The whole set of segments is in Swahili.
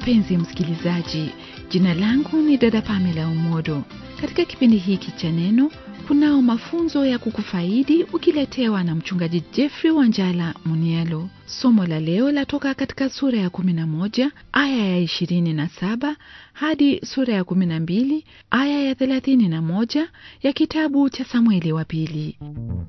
mpenzi msikilizaji jina langu ni dada pamela umodo katika kipindi hiki cha neno kunao mafunzo ya kukufaidi ukiletewa na mchungaji jeffrey wanjala munialo somo la leo latoka katika sura ya 11 aya ya 27 hadi sura ya 12 aya ya 31 ya kitabu cha samueli wa pili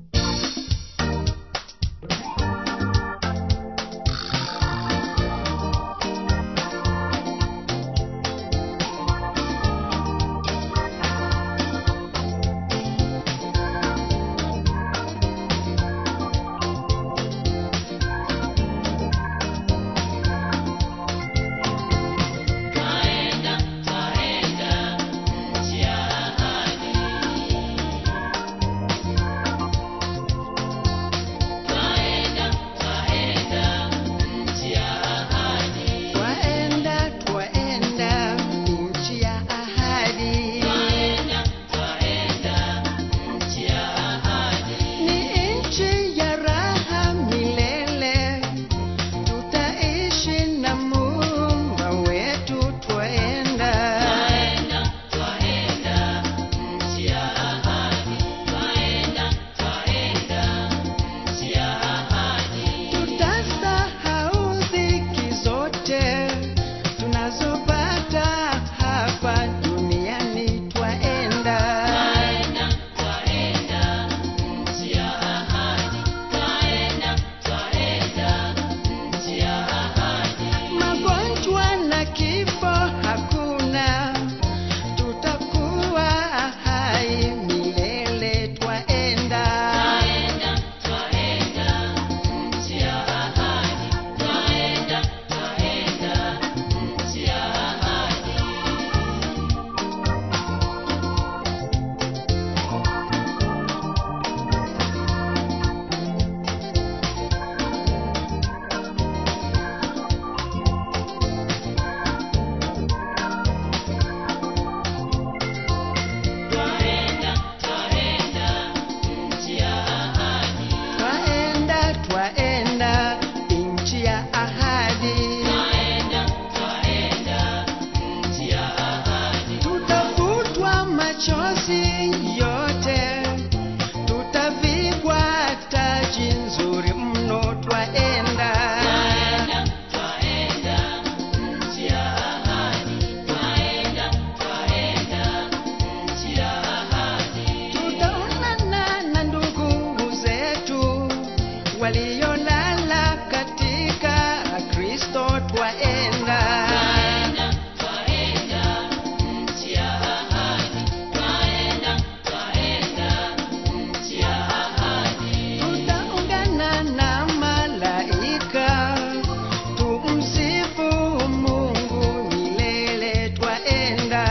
Twaenda, twaenda nchi ya ahadi. Ni nchi ya raha milele, tutaishi na Muumba wetu. Twaenda, tutasahau dhiki zote tunazopata hapa duniani. Twaenda, magonjwa na kifo hakuna, tutakuwa hai milele. Twaenda, twaenda, twaenda nchi ya ahadi. Tutafutwa machozi yote, tutavikwa taji nzuri mno. Twaenda, tutaonana na ndugu zetu waliolala katika Kristo. Twaenda, tutaungana na malaika tumsifu Mungu milele. Twaenda,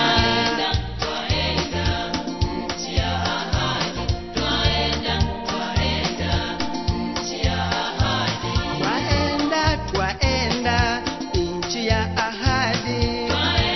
twaenda, twaenda nchi ya ahadi.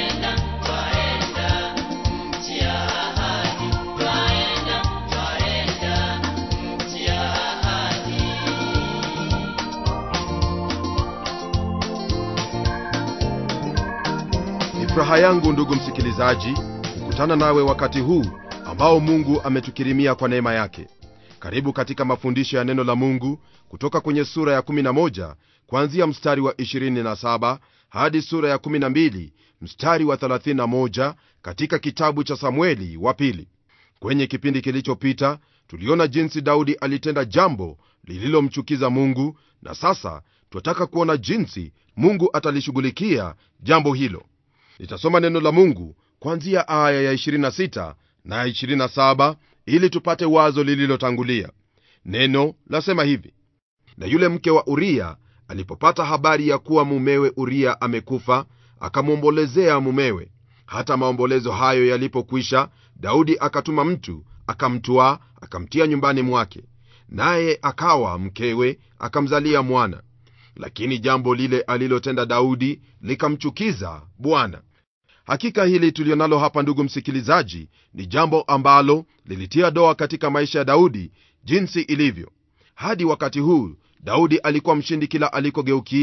Ni furaha yangu ndugu msikilizaji kukutana nawe wakati huu ambao Mungu ametukirimia kwa neema yake. Karibu katika mafundisho ya neno la Mungu kutoka kwenye sura ya 11 kuanzia mstari wa 27 hadi sura ya 12 mstari wa 31 katika kitabu cha Samueli wa pili. Kwenye kipindi kilichopita tuliona jinsi Daudi alitenda jambo lililomchukiza Mungu, na sasa twataka kuona jinsi Mungu atalishughulikia jambo hilo. Nitasoma neno la Mungu kuanzia aya ya 26 na ya 27 ili tupate wazo lililotangulia. Neno lasema hivi: na yule mke wa Uria alipopata habari ya kuwa mumewe Uria amekufa, akamwombolezea mumewe. Hata maombolezo hayo yalipokwisha, Daudi akatuma mtu akamtwaa, akamtia nyumbani mwake, naye akawa mkewe, akamzalia mwana. Lakini jambo lile alilotenda Daudi likamchukiza Bwana. Hakika hili tulionalo hapa, ndugu msikilizaji, ni jambo ambalo lilitia doa katika maisha ya Daudi jinsi ilivyo. Hadi wakati huu Daudi alikuwa mshindi kila alikogeukia,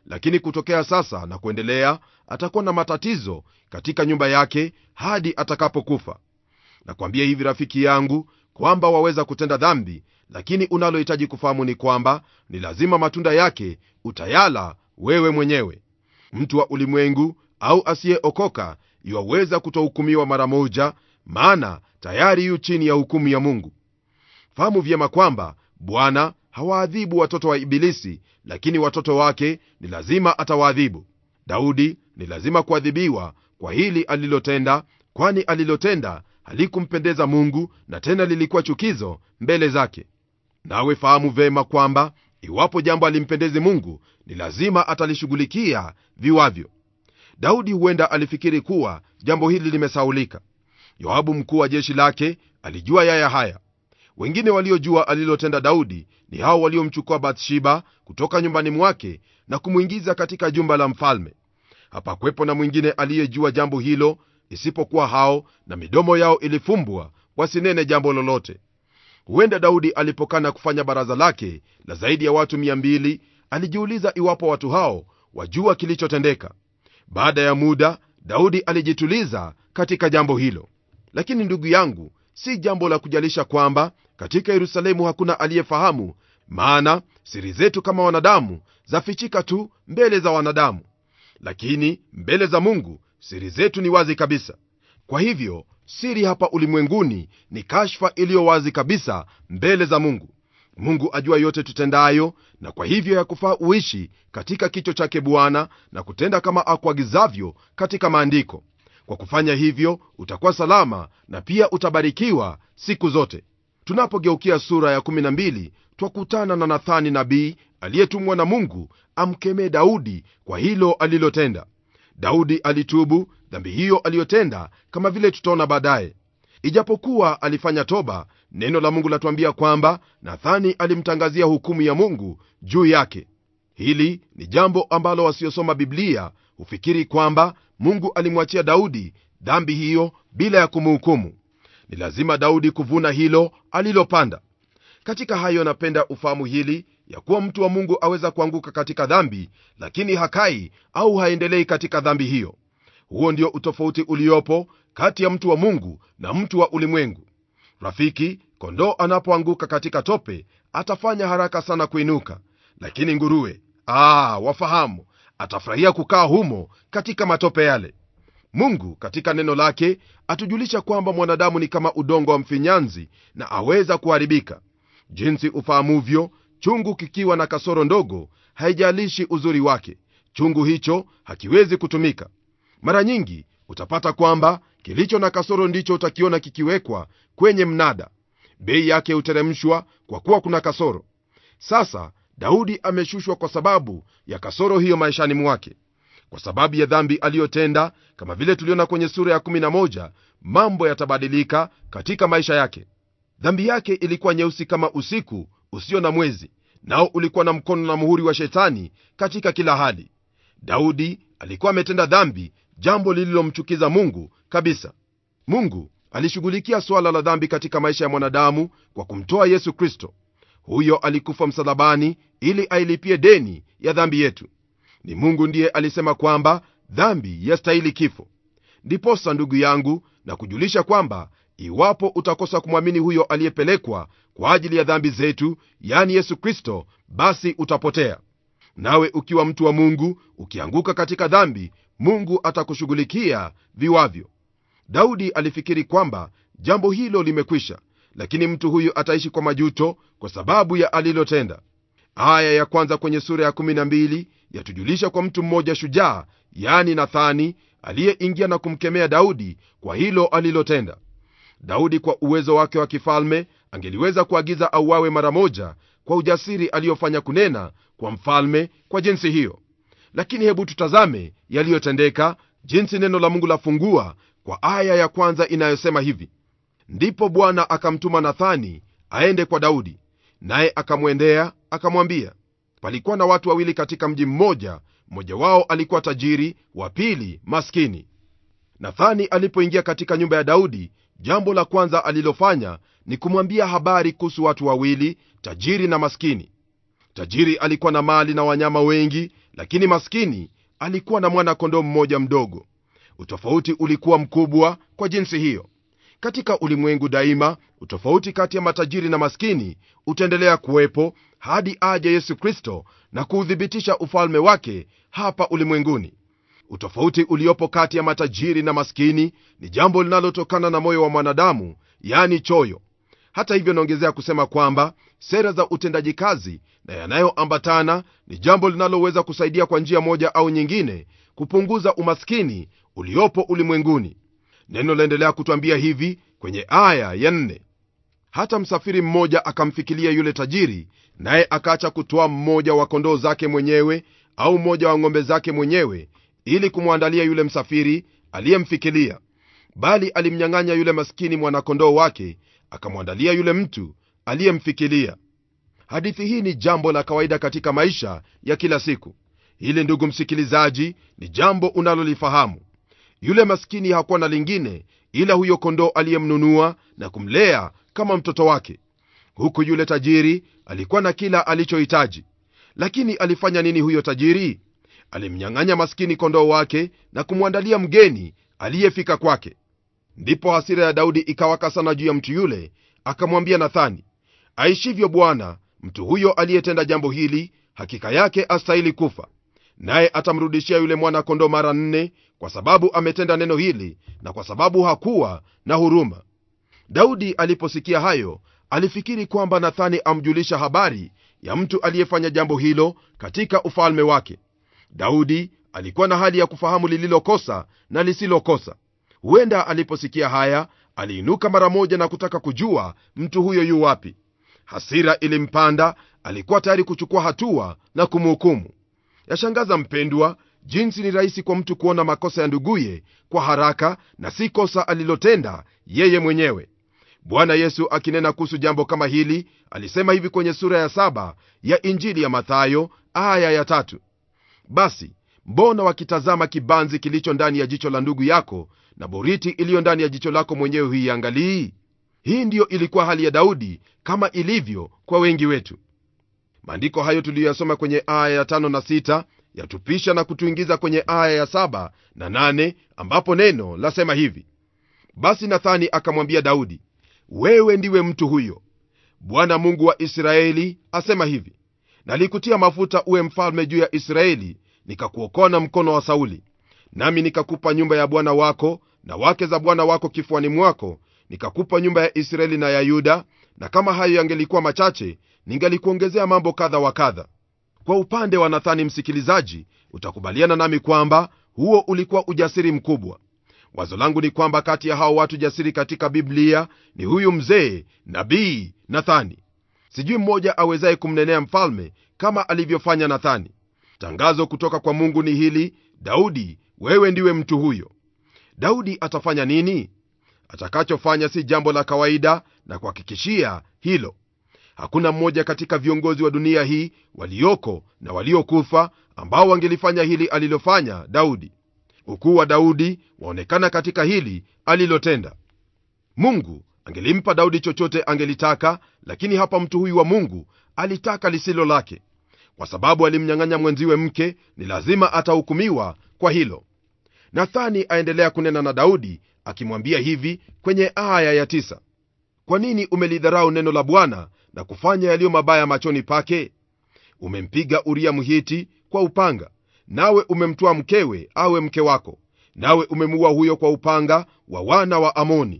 lakini kutokea sasa na kuendelea atakuwa na matatizo katika nyumba yake hadi atakapokufa nakwambia hivi rafiki yangu kwamba waweza kutenda dhambi lakini unalohitaji kufahamu ni kwamba ni lazima matunda yake utayala wewe mwenyewe mtu wa ulimwengu au asiyeokoka iwaweza kutohukumiwa mara moja maana tayari yu chini ya hukumu ya mungu fahamu vyema kwamba bwana hawaadhibu watoto wa ibilisi lakini watoto wake ni lazima atawaadhibu daudi ni lazima kuadhibiwa kwa hili alilotenda kwani alilotenda halikumpendeza mungu na tena lilikuwa chukizo mbele zake nawe fahamu vema kwamba iwapo jambo alimpendezi mungu ni lazima atalishughulikia viwavyo daudi huenda alifikiri kuwa jambo hili limesaulika yoabu mkuu wa jeshi lake alijua yaya haya wengine waliojua alilotenda daudi ni hao waliomchukua bathsheba kutoka nyumbani mwake na kumwingiza katika jumba la mfalme hapakwepo na mwingine aliyejua jambo hilo isipokuwa hao na midomo yao ilifumbwa wasinene jambo lolote huenda daudi alipokana kufanya baraza lake la zaidi ya watu 200 alijiuliza iwapo watu hao wajua kilichotendeka baada ya muda daudi alijituliza katika jambo hilo lakini ndugu yangu si jambo la kujalisha kwamba katika yerusalemu hakuna aliyefahamu maana siri zetu kama wanadamu zafichika tu mbele za wanadamu lakini mbele za mungu siri zetu ni wazi kabisa kwa hivyo siri hapa ulimwenguni ni kashfa iliyo wazi kabisa mbele za mungu mungu ajua yote tutendayo na kwa hivyo yakufaa uishi katika kicho chake bwana na kutenda kama akuagizavyo katika maandiko kwa kufanya hivyo utakuwa salama na pia utabarikiwa siku zote tunapogeukia sura ya 12 twakutana na nathani nabii aliyetumwa na mungu amkemee daudi kwa hilo alilotenda daudi alitubu dhambi hiyo aliyotenda kama vile tutaona baadaye ijapokuwa alifanya toba neno la mungu latuambia kwamba nathani alimtangazia hukumu ya mungu juu yake hili ni jambo ambalo wasiosoma biblia hufikiri kwamba mungu alimwachia daudi dhambi hiyo bila ya kumhukumu ni lazima daudi kuvuna hilo alilopanda katika hayo napenda ufahamu hili ya kuwa mtu wa mungu aweza kuanguka katika dhambi lakini hakai au haendelei katika dhambi hiyo huo ndio utofauti uliopo kati ya mtu wa mungu na mtu wa ulimwengu rafiki kondoo anapoanguka katika tope atafanya haraka sana kuinuka lakini nguruwe aa, wafahamu atafurahia kukaa humo katika matope yale mungu katika neno lake atujulisha kwamba mwanadamu ni kama udongo wa mfinyanzi na aweza kuharibika jinsi ufahamuvyo chungu kikiwa na kasoro ndogo haijalishi uzuri wake chungu hicho hakiwezi kutumika mara nyingi utapata kwamba kilicho na kasoro ndicho utakiona kikiwekwa kwenye mnada bei yake huteremshwa kwa kuwa kuna kasoro sasa daudi ameshushwa kwa sababu ya kasoro hiyo maishani mwake kwa sababu ya dhambi aliyotenda kama vile tuliona kwenye sura ya 11 mambo yatabadilika katika maisha yake dhambi yake ilikuwa nyeusi kama usiku usio na mwezi nao ulikuwa na mkono na muhuri wa shetani katika kila hali daudi alikuwa ametenda dhambi jambo lililomchukiza mungu kabisa mungu alishughulikia swala la dhambi katika maisha ya mwanadamu kwa kumtoa yesu kristo huyo alikufa msalabani ili ailipie deni ya dhambi yetu ni mungu ndiye alisema kwamba dhambi yastahili kifo ndiposa ndugu yangu na kujulisha kwamba iwapo utakosa kumwamini huyo aliyepelekwa kwa ajili ya dhambi zetu yani yesu kristo basi utapotea nawe ukiwa mtu wa mungu ukianguka katika dhambi mungu atakushughulikia viwavyo daudi alifikiri kwamba jambo hilo limekwisha lakini mtu huyu ataishi kwa majuto kwa sababu ya alilotenda aya ya kwanza kwenye sura ya 12 yatujulisha kwa mtu mmoja shujaa yani nathani aliyeingia na kumkemea daudi kwa hilo alilotenda daudi kwa uwezo wake wa kifalme angeliweza kuagiza auawe mara moja kwa ujasiri aliyofanya kunena kwa mfalme kwa jinsi hiyo lakini hebu tutazame yaliyotendeka jinsi neno la mungu lafungua kwa aya ya kwanza inayosema hivi ndipo bwana akamtuma nathani aende kwa daudi naye akamwendea akamwambia palikuwa na watu wawili katika mji mmoja mmoja wao alikuwa tajiri wa pili maskini nathani alipoingia katika nyumba ya daudi jambo la kwanza alilofanya ni kumwambia habari kuhusu watu wawili tajiri na maskini tajiri alikuwa na mali na wanyama wengi lakini maskini alikuwa na mwana-kondoo mmoja mdogo utofauti ulikuwa mkubwa kwa jinsi hiyo katika ulimwengu daima utofauti kati ya matajiri na maskini utaendelea kuwepo hadi aje yesu kristo na kuuthibitisha ufalme wake hapa ulimwenguni utofauti uliopo kati ya matajiri na maskini ni jambo linalotokana na moyo wa mwanadamu yani choyo hata hivyo naongezea kusema kwamba sera za utendaji kazi na yanayoambatana ni jambo linaloweza kusaidia kwa njia moja au nyingine kupunguza umaskini uliopo ulimwenguni neno laendelea kutwambia hivi kwenye aya ya nne hata msafiri mmoja akamfikilia yule tajiri naye akaacha kutoa mmoja wa kondoo zake mwenyewe au mmoja wa ng'ombe zake mwenyewe ili kumwandalia yule msafiri aliyemfikilia bali alimnyang'anya yule maskini mwanakondoo wake akamwandalia yule mtu aliyemfikilia hadithi hii ni jambo la kawaida katika maisha ya kila siku hili ndugu msikilizaji ni jambo unalolifahamu yule maskini hakuwa na lingine ila huyo kondoo aliyemnunua na kumlea kama mtoto wake huku yule tajiri alikuwa na kila alichohitaji lakini alifanya nini huyo tajiri alimnyang'anya maskini kondoo wake na kumwandalia mgeni aliyefika kwake ndipo hasira ya daudi ikawaka sana juu ya mtu yule akamwambia nathani aishivyo bwana mtu huyo aliyetenda jambo hili hakika yake astahili kufa naye atamrudishia yule mwana kondoo mara nne kwa sababu ametenda neno hili na kwa sababu hakuwa na huruma daudi aliposikia hayo alifikiri kwamba nathani amjulisha habari ya mtu aliyefanya jambo hilo katika ufalme wake daudi alikuwa na hali ya kufahamu lililokosa na lisilokosa huenda aliposikia haya aliinuka mara moja na kutaka kujua mtu huyo yu wapi hasira ilimpanda alikuwa tayari kuchukua hatua na kumhukumu yashangaza mpendwa jinsi ni rahisi kwa mtu kuona makosa ya nduguye kwa haraka na si kosa alilotenda yeye mwenyewe bwana yesu akinena kuhusu jambo kama hili alisema hivi kwenye sura ya saba ya injili ya mathayo aya ya tatu basi mbona wakitazama kibanzi kilicho ndani ya jicho la ndugu yako na boriti iliyo ndani ya jicho lako mwenyewe huiangalii hii ndiyo ilikuwa hali ya daudi kama ilivyo kwa wengi wetu maandiko hayo tuliyoyasoma kwenye aya ya tano na sita yatupisha na kutuingiza kwenye aya ya saba na nane ambapo neno lasema hivi basi nathani akamwambia daudi wewe ndiwe mtu huyo bwana mungu wa israeli asema hivi nalikutia mafuta uwe mfalme juu ya israeli nikakuokoa na mkono wa sauli nami nikakupa nyumba ya bwana wako na wake za bwana wako kifuani mwako nikakupa nyumba ya israeli na ya yuda na kama hayo yangelikuwa machache ningalikuongezea mambo kadha wa kadha kwa upande wa nathani msikilizaji utakubaliana nami kwamba huo ulikuwa ujasiri mkubwa wazo langu ni kwamba kati ya hao watu jasiri katika biblia ni huyu mzee nabii nathani sijui mmoja awezaye kumnenea mfalme kama alivyofanya nathani tangazo kutoka kwa mungu ni hili daudi wewe ndiwe mtu huyo daudi atafanya nini atakachofanya si jambo la kawaida na kuhakikishia hilo hakuna mmoja katika viongozi wa dunia hii walioko na waliokufa ambao wangelifanya hili alilofanya daudi ukuu wa daudi waonekana katika hili alilotenda mungu angelimpa daudi chochote angelitaka lakini hapa mtu huyu wa mungu alitaka lisilo lake kwa sababu alimnyang'anya mwenziwe mke ni lazima atahukumiwa kwa hilo nathani aendelea kunena na daudi akimwambia hivi kwenye aya ya tisa kwa nini umelidharau neno la bwana na kufanya yaliyo mabaya machoni pake umempiga uria mhiti kwa upanga nawe umemtwaa mkewe awe mke wako nawe umemuua huyo kwa upanga wa wana wa amoni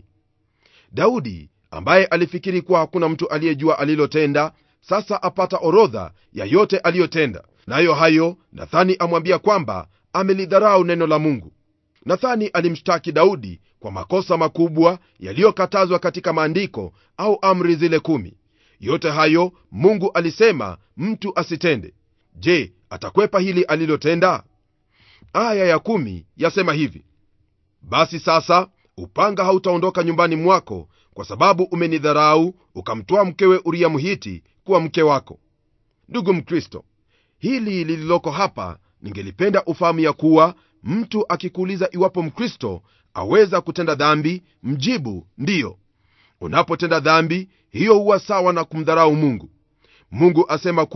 daudi ambaye alifikiri kuwa hakuna mtu aliyejua alilotenda sasa apata orodha ya yote aliyotenda nayo hayo nathani amwambia kwamba amelidharau neno la mungu nathani alimshtaki daudi kwa makosa makubwa yaliyokatazwa katika maandiko au amri zile kumi yote hayo mungu alisema mtu asitende je atakwepa hili alilotenda aya ya kumi yasema hivi basi sasa upanga hautaondoka nyumbani mwako kwa sababu umenidharau ukamtoa mkewe uria mhiti kuwa mke wako ndugu mkristo hili lililoko hapa ningelipenda ufahamu ya kuwa mtu akikuuliza iwapo mkristo aweza kutenda dhambi mjibu ndiyo unapotenda dhambi hiyo huwa sawa na kumdharau mungu mungu asema kuwa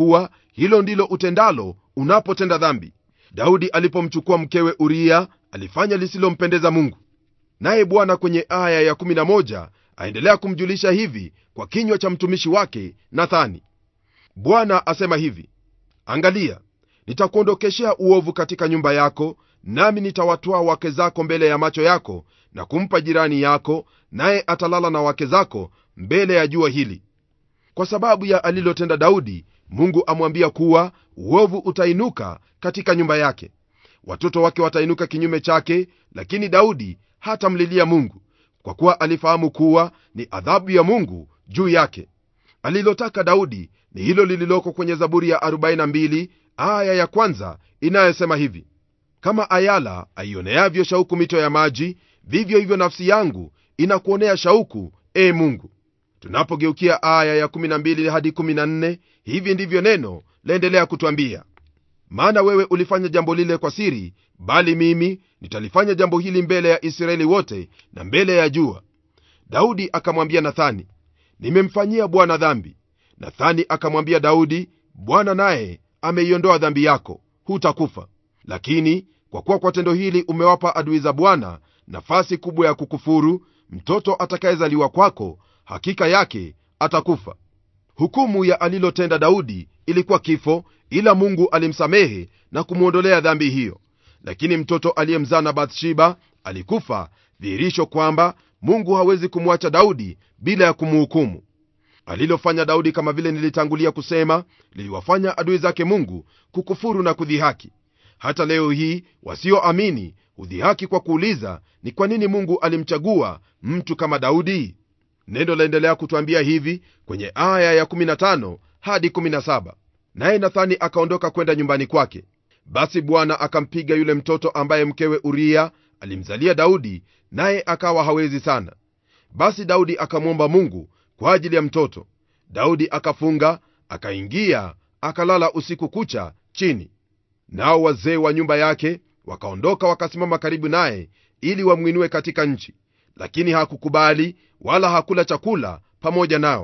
hilo ndilo utendalo unapotenda dhambi daudi alipomchukua mkewe uria alifanya lisilompendeza mungu naye bwana kwenye aya ya 11 aendelea kumjulisha hivi kwa kinywa cha mtumishi wake nathani bwana asema hivi angalia nitakuondokeshea uovu katika nyumba yako nami nitawatwaa wake zako mbele ya macho yako na kumpa jirani yako naye atalala na wake zako mbele ya jua hili kwa sababu ya alilotenda daudi mungu amwambia kuwa uovu utainuka katika nyumba yake watoto wake watainuka kinyume chake lakini daudi hatamlilia mungu kwa kuwa alifahamu kuwa ni adhabu ya mungu juu yake alilotaka daudi ni hilo lililoko kwenye zaburi ya 42 aya ya kwanza inayosema hivi kama ayala aioneavyo shauku mito ya maji vivyo hivyo nafsi yangu inakuonea shauku e mungu tunapogeukia aya ya 12 hadi 14 hivi ndivyo neno laendelea kutwambia maana wewe ulifanya jambo lile kwa siri bali mimi nitalifanya jambo hili mbele ya israeli wote na mbele ya jua daudi akamwambia nathani nimemfanyia bwana dhambi nathani akamwambia daudi bwana naye ameiondoa dhambi yako hutakufa lakini kwa kuwa kwa tendo hili umewapa adui za bwana nafasi kubwa ya kukufuru mtoto atakayezaliwa kwako hakika yake atakufa hukumu ya alilotenda daudi ilikuwa kifo ila mungu alimsamehe na kumwondolea dhambi hiyo lakini mtoto aliyemzaa na bathsheba alikufa dhihirisho kwamba mungu hawezi kumwacha daudi bila ya kumuhukumu alilofanya daudi kama vile nilitangulia kusema liliwafanya adui zake mungu kukufuru na kudhihaki hata leo hii wasioamini hudhihaki kwa kuuliza ni kwa nini mungu alimchagua mtu kama daudi neno laendelea kutwambia hivi kwenye aya ya 15 hadi 17 naye nathani akaondoka kwenda nyumbani kwake basi bwana akampiga yule mtoto ambaye mkewe uria alimzalia daudi naye akawa hawezi sana basi daudi akamwomba mungu kwa ajili ya mtoto daudi akafunga akaingia akalala usiku kucha chini nao wazee wa nyumba yake wakaondoka wakasimama karibu naye ili wamwinue katika nchi lakini hakukubali wala hakula chakula pamoja nao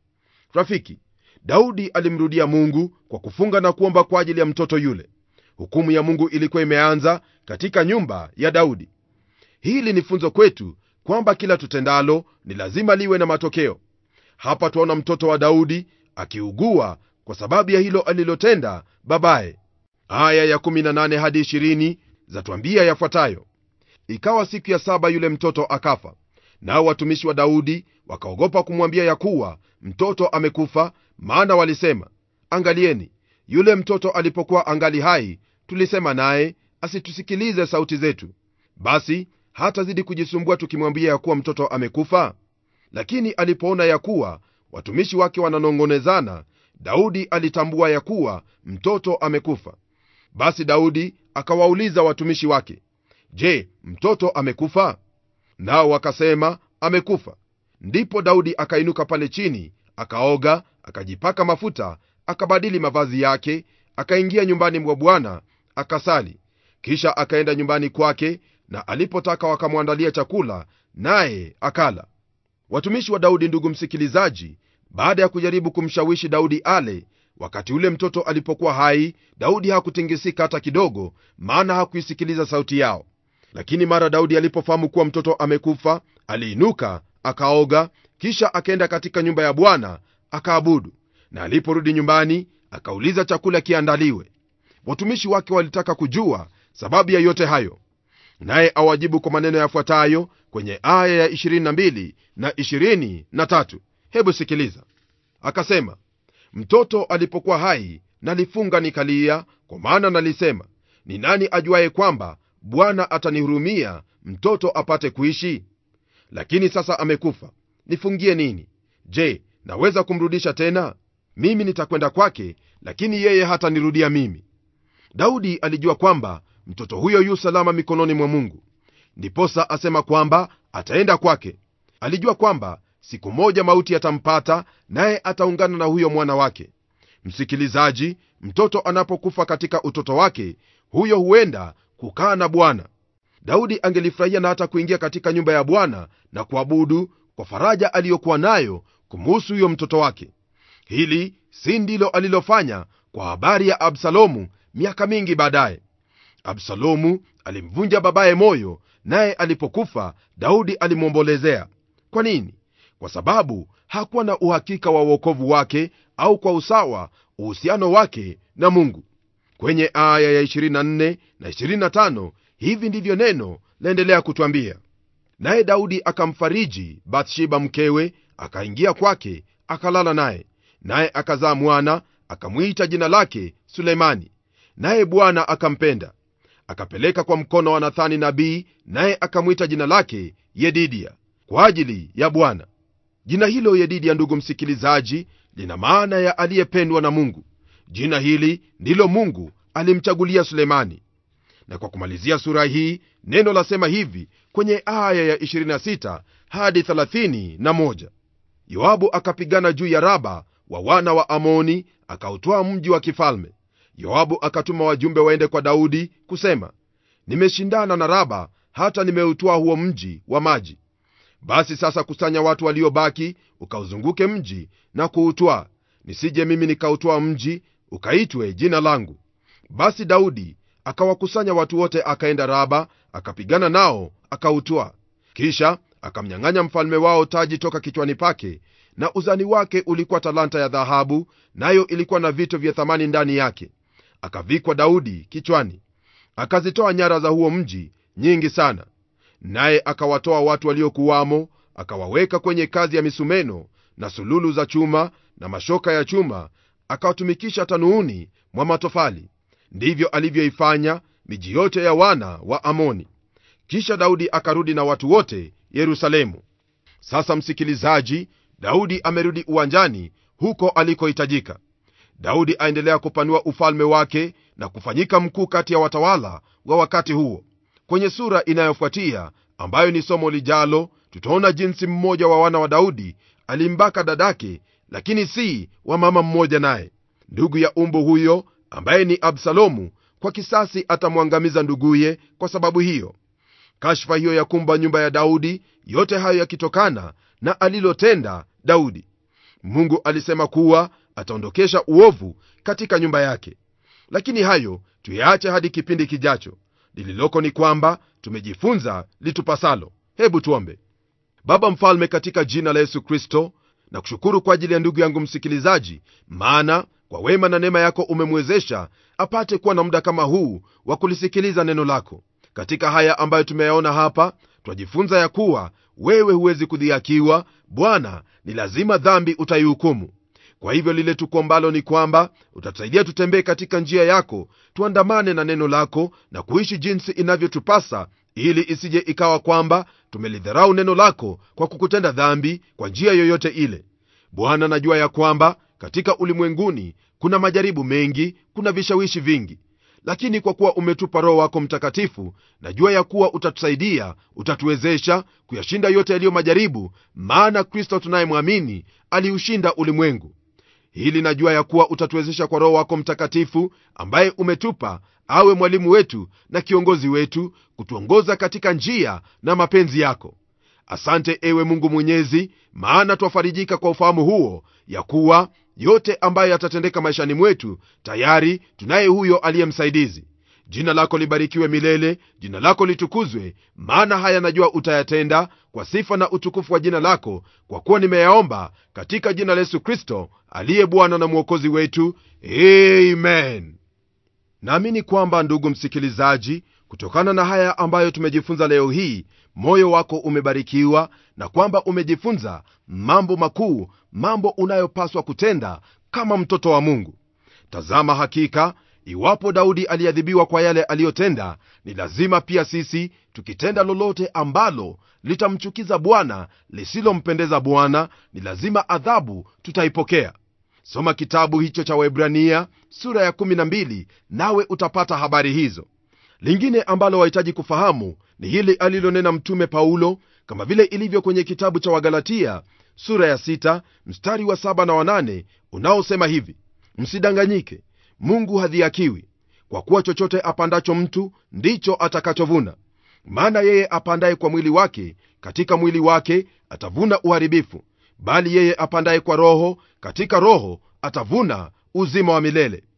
rafiki daudi alimrudia mungu kwa kufunga na kuomba kwa ajili ya mtoto yule hukumu ya mungu ilikuwa imeanza katika nyumba ya daudi hili ni funzo kwetu kwamba kila tutendalo ni lazima liwe na matokeo hapa twaona mtoto wa daudi akiugua kwa sababu ya hilo alilotenda babaye aya ya 18 hadi 20 zatwambia yafuatayo ikawa siku ya saba yule mtoto akafa nao watumishi wa daudi wakaogopa kumwambia ya kuwa mtoto amekufa maana walisema angalieni yule mtoto alipokuwa angali hai tulisema naye asitusikilize sauti zetu basi hatazidi kujisumbua tukimwambia ya kuwa mtoto amekufa lakini alipoona ya kuwa watumishi wake wananong'onezana daudi alitambua ya kuwa mtoto amekufa basi daudi akawauliza watumishi wake je mtoto amekufa nao wakasema amekufa ndipo daudi akainuka pale chini akaoga akajipaka mafuta akabadili mavazi yake akaingia nyumbani mwa bwana akasali kisha akaenda nyumbani kwake na alipotaka wakamwandalia chakula naye akala watumishi wa daudi ndugu msikilizaji baada ya kujaribu kumshawishi daudi ale wakati ule mtoto alipokuwa hai daudi hakutingisika hata kidogo maana hakuisikiliza sauti yao lakini mara daudi alipofahamu kuwa mtoto amekufa aliinuka akaoga kisha akaenda katika nyumba ya bwana akaabudu na aliporudi nyumbani akauliza chakula kiandaliwe watumishi wake walitaka kujua sababu ya yote hayo naye awajibu kwa maneno yafuatayo kwenye aya ya 22 na 23 hebu sikiliza akasema mtoto alipokuwa hai nalifunga nikalia kwa maana nalisema ni nani ajuaye kwamba bwana atanihurumia mtoto apate kuishi lakini sasa amekufa nifungie nini je naweza kumrudisha tena mimi nitakwenda kwake lakini yeye hatanirudia mimi daudi alijua kwamba mtoto huyo yu salama mikononi mwa mungu ndiposa asema kwamba ataenda kwake alijua kwamba siku moja mauti yatampata naye ataungana na huyo mwana wake msikilizaji mtoto anapokufa katika utoto wake huyo huenda kukaa na bwana daudi angelifurahia na hata kuingia katika nyumba ya bwana na kuabudu kwa faraja aliyokuwa nayo kumuhusu huyo mtoto wake hili si ndilo alilofanya kwa habari ya absalomu miaka mingi baadaye absalomu alimvunja babaye moyo naye alipokufa daudi alimwombolezea kwa nini kwa sababu hakuwa na uhakika wa uokovu wake au kwa usawa uhusiano wake na mungu kwenye aya ya 24 na 25 hivi ndivyo neno laendelea kutwambia naye daudi akamfariji bathsheba mkewe akaingia kwake akalala naye naye akazaa mwana akamwita jina lake sulemani naye bwana akampenda akapeleka kwa mkono wa nathani nabii naye akamwita jina lake yedidia kwa ajili ya bwana jina hilo yedidia ndugu msikilizaji lina maana ya aliyependwa na mungu jina hili ndilo mungu alimchagulia sulemani na kwa kumalizia sura hii neno lasema hivi kwenye aya ya 26 hadi 31 yoabu akapigana juu ya raba wa wana wa amoni akautoa mji wa kifalme yoabu akatuma wajumbe waende kwa daudi kusema nimeshindana na raba hata nimeutoa huo mji wa maji basi sasa kusanya watu waliobaki ukauzunguke mji na kuutwaa nisije mimi nikautoa mji ukaitwe jina langu basi daudi akawakusanya watu wote akaenda raba akapigana nao akautwaa kisha akamnyang'anya mfalme wao taji toka kichwani pake na uzani wake ulikuwa talanta ya dhahabu nayo ilikuwa na vito vya thamani ndani yake akavikwa daudi kichwani akazitoa nyara za huo mji nyingi sana naye akawatoa watu waliokuwamo akawaweka kwenye kazi ya misumeno na sululu za chuma na mashoka ya chuma akawatumikisha tanuuni mwa matofali ndivyo alivyoifanya miji yote ya wana wa amoni kisha daudi akarudi na watu wote yerusalemu sasa msikilizaji daudi amerudi uwanjani huko alikohitajika daudi aendelea kupanua ufalme wake na kufanyika mkuu kati ya watawala wa wakati huo kwenye sura inayofuatia ambayo ni somo lijalo tutaona jinsi mmoja wa wana wa daudi alimbaka dadake lakini si wa mama mmoja naye ndugu ya umbu huyo ambaye ni absalomu kwa kisasi atamwangamiza nduguye kwa sababu hiyo kashfa hiyo ya kumba nyumba ya daudi yote hayo yakitokana na alilotenda daudi mungu alisema kuwa ataondokesha uovu katika nyumba yake lakini hayo tuyaache hadi kipindi kijacho lililoko ni kwamba tumejifunza litupasalo hebu tuombe baba mfalme katika jina la yesu kristo na kushukuru kwa ajili ya ndugu yangu msikilizaji maana kwa wema na neema yako umemwezesha apate kuwa na muda kama huu wa kulisikiliza neno lako katika haya ambayo tumeyaona hapa twajifunza ya kuwa wewe huwezi kudhiakiwa bwana ni lazima dhambi utaihukumu kwa hivyo lile tukuombalo ni kwamba utatusaidia tutembee katika njia yako tuandamane na neno lako na kuishi jinsi inavyotupasa ili isije ikawa kwamba tumelidharau neno lako kwa kukutenda dhambi kwa njia yoyote ile bwana najua ya kwamba katika ulimwenguni kuna majaribu mengi kuna vishawishi vingi lakini kwa kuwa umetupa roho wako mtakatifu najua ya kuwa utatusaidia utatuwezesha kuyashinda yote yaliyo majaribu maana kristo tunayemwamini aliushinda ulimwengu hili najua ya kuwa utatuwezesha kwa roho wako mtakatifu ambaye umetupa awe mwalimu wetu na kiongozi wetu kutuongoza katika njia na mapenzi yako asante ewe mungu mwenyezi maana twafarijika kwa ufahamu huo ya kuwa yote ambayo yatatendeka maishani mwetu tayari tunaye huyo aliye msaidizi jina lako libarikiwe milele jina lako litukuzwe maana haya najua utayatenda kwa sifa na utukufu wa jina lako kwa kuwa nimeyaomba katika jina la yesu kristo aliye bwana na mwokozi wetu amen naamini kwamba ndugu msikilizaji kutokana na haya ambayo tumejifunza leo hii moyo wako umebarikiwa na kwamba umejifunza mambo makuu mambo unayopaswa kutenda kama mtoto wa mungu tazama hakika iwapo daudi aliadhibiwa kwa yale aliyotenda ni lazima pia sisi tukitenda lolote ambalo litamchukiza bwana lisilompendeza bwana ni lazima adhabu tutaipokea soma kitabu hicho cha waibrania sura ya 12 nawe utapata habari hizo lingine ambalo wahitaji kufahamu ni hili alilonena mtume paulo kama vile ilivyo kwenye kitabu cha wagalatia sura ya 6 mstari wa 7 na 8 unaosema hivi msidanganyike mungu hadhiakiwi kwa kuwa chochote apandacho mtu ndicho atakachovuna maana yeye apandaye kwa mwili wake katika mwili wake atavuna uharibifu bali yeye apandaye kwa roho katika roho atavuna uzima wa milele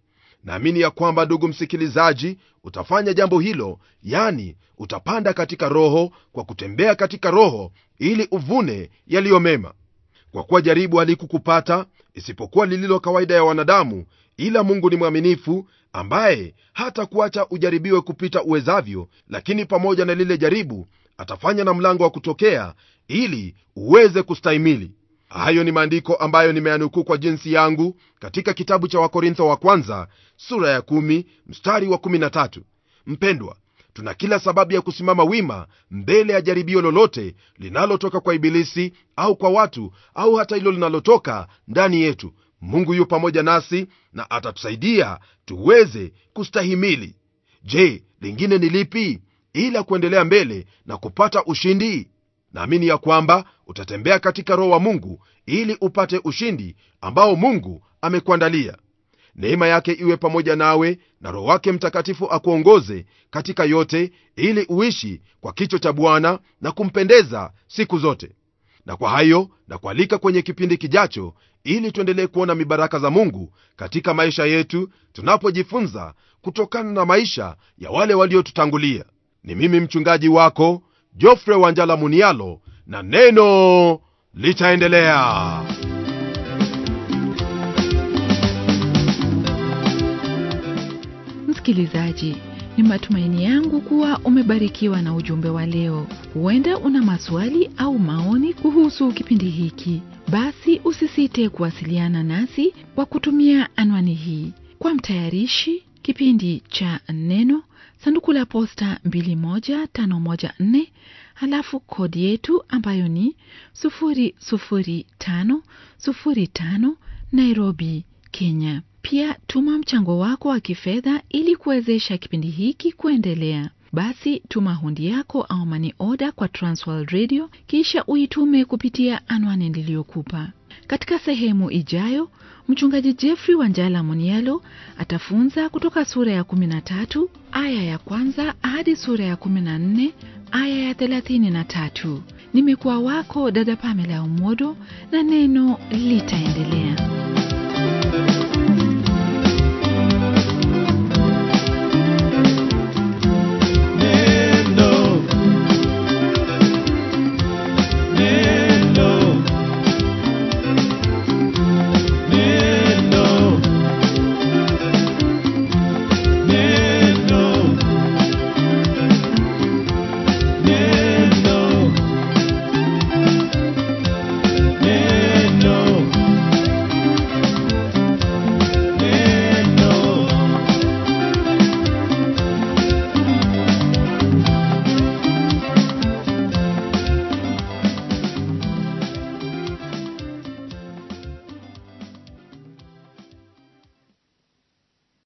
naamini ya kwamba ndugu msikilizaji utafanya jambo hilo yani utapanda katika roho kwa kutembea katika roho ili uvune yaliyo mema kwa kuwa jaribu halikukupata isipokuwa lililo kawaida ya wanadamu ila mungu ni mwaminifu ambaye hata kuacha ujaribiwe kupita uwezavyo lakini pamoja na lile jaribu atafanya na mlango wa kutokea ili uweze kustahimili hayo ni maandiko ambayo nimeyanukuu kwa jinsi yangu katika kitabu cha wakorintho wa kwanza sura ya 1 mstari wa 13 mpendwa tuna kila sababu ya kusimama wima mbele ya jaribio lolote linalotoka kwa ibilisi au kwa watu au hata hilo linalotoka ndani yetu mungu yu pamoja nasi na atatusaidia tuweze kustahimili je lingine ni lipi ila kuendelea mbele na kupata ushindi naamini ya kwamba utatembea katika roho wa mungu ili upate ushindi ambao mungu amekuandalia neema yake iwe pamoja nawe na roho wake mtakatifu akuongoze katika yote ili uishi kwa kicho cha bwana na kumpendeza siku zote na kwa hayo na kualika kwenye kipindi kijacho ili tuendelee kuona mibaraka za mungu katika maisha yetu tunapojifunza kutokana na maisha ya wale waliotutangulia ni mimi mchungaji wako jofre wanjala munialo na neno litaendelea msikilizaji ni matumaini yangu kuwa umebarikiwa na ujumbe wa leo huenda una maswali au maoni kuhusu kipindi hiki basi usisite kuwasiliana nasi kwa kutumia anwani hii kwa mtayarishi kipindi cha neno sanduku la posta 21514 halafu kodi yetu ambayo ni 00505 nairobi kenya pia tuma mchango wako wa kifedha ili kuwezesha kipindi hiki kuendelea basi tuma hundi yako au mani oda kwa transworld radio kisha uitume kupitia anwani niliyokupa katika sehemu ijayo mchungaji jeffrey wanjala munialo atafunza kutoka sura ya 13 aya ya kwanza hadi sura ya 14 aya ya 33 nimekuwa wako dada pamela umodo na neno litaendelea